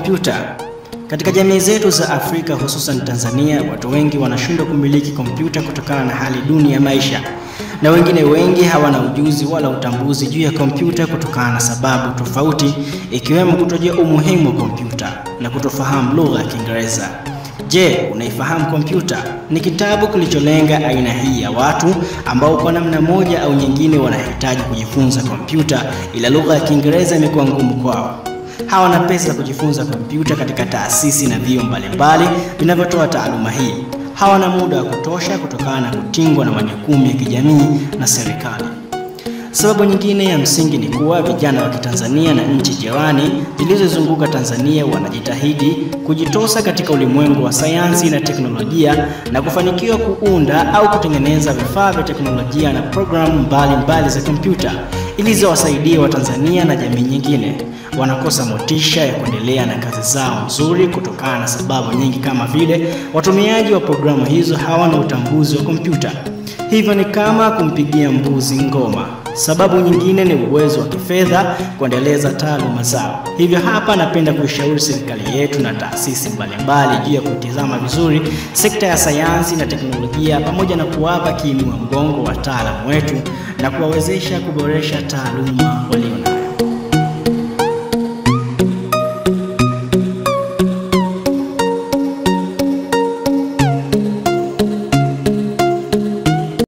kompyuta. Katika jamii zetu za Afrika hususan Tanzania, watu wengi wanashindwa kumiliki kompyuta kutokana na hali duni ya maisha, na wengine wengi hawana ujuzi wala utambuzi juu ya kompyuta kutokana na sababu tofauti, ikiwemo kutojua umuhimu wa kompyuta na kutofahamu lugha ya Kiingereza. Je, unaifahamu kompyuta? Ni kitabu kilicholenga aina hii ya watu ambao kwa namna moja au nyingine wanahitaji kujifunza kompyuta, ila lugha ya Kiingereza imekuwa ngumu kwao. Hawana pesa za kujifunza kompyuta katika taasisi na vyuo mbalimbali vinavyotoa taaluma hii. Hawana muda wa kutosha kutokana na kutingwa na majukumu ya kijamii na serikali. Sababu nyingine ya msingi ni kuwa vijana wa Kitanzania na nchi jirani zilizozunguka Tanzania wanajitahidi kujitosa katika ulimwengu wa sayansi na teknolojia na kufanikiwa kuunda au kutengeneza vifaa vya teknolojia na programu mbalimbali za kompyuta ili ziwasaidie Watanzania na jamii nyingine. Wanakosa motisha ya kuendelea na kazi zao nzuri kutokana na sababu nyingi kama vile watumiaji wa programu hizo hawana utambuzi wa kompyuta, hivyo ni kama kumpigia mbuzi ngoma. Sababu nyingine ni uwezo wa kifedha kuendeleza taaluma zao. Hivyo hapa napenda kuishauri serikali yetu na taasisi mbalimbali juu ya kutizama vizuri sekta ya sayansi na teknolojia pamoja na kuwapa kiinua mgongo wataalamu wetu na kuwawezesha kuboresha taaluma walio